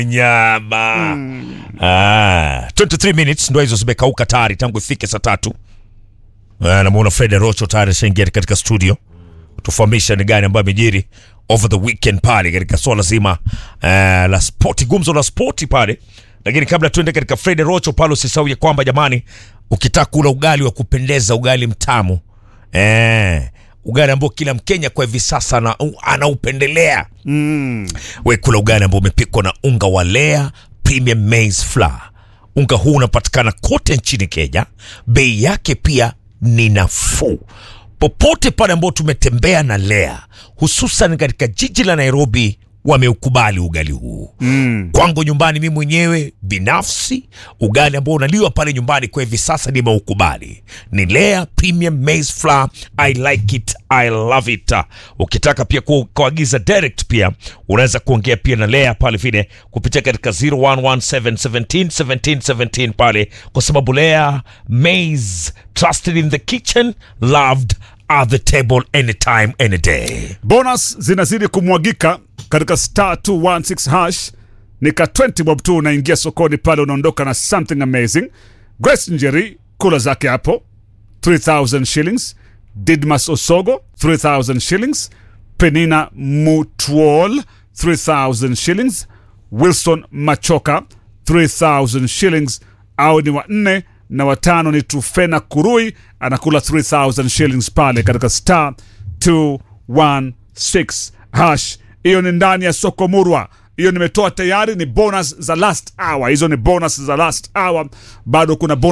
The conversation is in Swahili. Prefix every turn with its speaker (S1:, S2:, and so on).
S1: nyama ah, 23 minutes ndo hizo zimekauka tayari tangu ifike saa tatu Ah, namuona Fred Rocho tayari ashaingia katika studio tufahamisha ni gani ambayo amejiri over the weekend pale katika swala zima uh, la spoti, gumzo la spoti pale. Lakini kabla tuende katika Fred Rocho pale, usisahau ya kwamba jamani, ukitaka kula ugali wa kupendeza, ugali mtamu eh, ugali ambao kila Mkenya kwa hivi sasa ana- anaupendelea
S2: Mm.
S1: we kula ugali ambao umepikwa na unga wa Lea Premium Maize Flour. Unga huu unapatikana kote nchini Kenya, bei yake pia ni nafuu. Popote pale ambao tumetembea na Lea, hususan katika jiji la Nairobi, wameukubali ugali huu
S2: Mm.
S1: kwangu nyumbani mi mwenyewe binafsi ugali ambao unaliwa pale nyumbani kwa hivi sasa nimeukubali ni Lea Premium Maize Flour I like it I love it ukitaka pia ku- kuagiza direct pia unaweza kuongea pia na Lea pale vile kupitia katika 0117171717 pale kwa sababu Lea Maize trusted in the kitchen loved at the table anytime any day
S2: bonus zinazidi kumwagika katika star 216 hash ni ka 20 bob tu unaingia sokoni pale unaondoka na something amazing grace njeri kula zake hapo 3000 shillings didmas osogo 3000 shillings penina mutwol 3000 shillings wilson machoka 3000 shillings au ni wanne na watano ni trufena kurui anakula 3000 shillings pale katika star 216 hash hiyo ni ndani ya soko murwa hiyo nimetoa tayari ni bonus za last hour hizo ni bonus za last hour bado kuna bonus